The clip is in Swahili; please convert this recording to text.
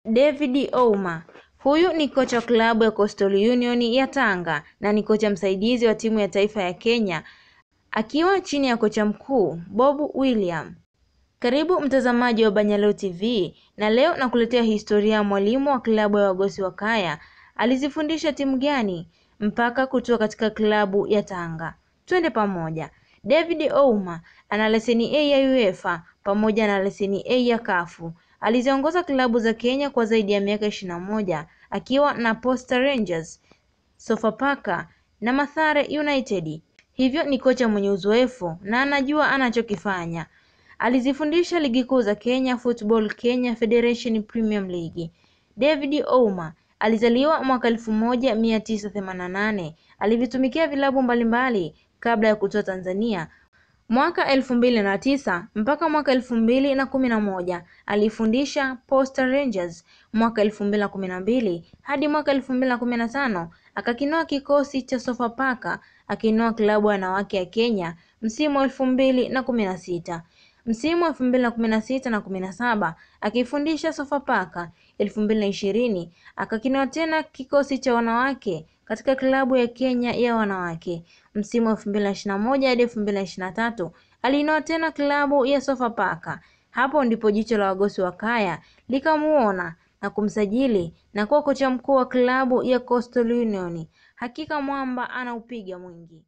David Ouma. Huyu ni kocha wa klabu ya Coastal Union ya Tanga na ni kocha msaidizi wa timu ya taifa ya Kenya akiwa chini ya kocha mkuu Bob William. Karibu mtazamaji wa Banyaleo TV na leo nakuletea historia ya mwalimu wa klabu ya Wagosi wa Kaya. Alizifundisha timu gani mpaka kutoka katika klabu ya Tanga? Twende pamoja. David Ouma ana leseni A ya UEFA pamoja na leseni A ya kafu Aliziongoza klabu za Kenya kwa zaidi ya miaka ishirini na moja akiwa na Posta Rangers, Sofapaka na Mathare United. Hivyo ni kocha mwenye uzoefu na anajua anachokifanya. Alizifundisha ligi kuu za Kenya, Football Kenya Federation Premier League. David Ouma alizaliwa mwaka elfu moja mia tisa themanini na nane. Alivitumikia vilabu mbalimbali kabla ya kutoa Tanzania mwaka elfu mbili na tisa mpaka mwaka elfu mbili na kumi na moja alifundisha Posta Rangers. Mwaka elfu mbili na kumi na mbili hadi mwaka elfu mbili na kumi na tano akakinoa kikosi cha Sofapaka akinoa klabu ya wanawake ya Kenya msimu wa elfu mbili na kumi na sita msimu wa elfu mbili na kumi na sita na kumi na saba akifundisha Sofapaka. elfu mbili na ishirini akakinoa tena kikosi cha wanawake katika klabu ya Kenya ya wanawake. Msimu wa elfu mbili na ishirini na moja hadi elfu mbili na ishirini na tatu aliinoa tena klabu ya Sofapaka. Hapo ndipo jicho la Wagosi wa Kaya likamuona na kumsajili na kuwa kocha mkuu wa klabu ya Coastal Union. Hakika mwamba anaupiga mwingi.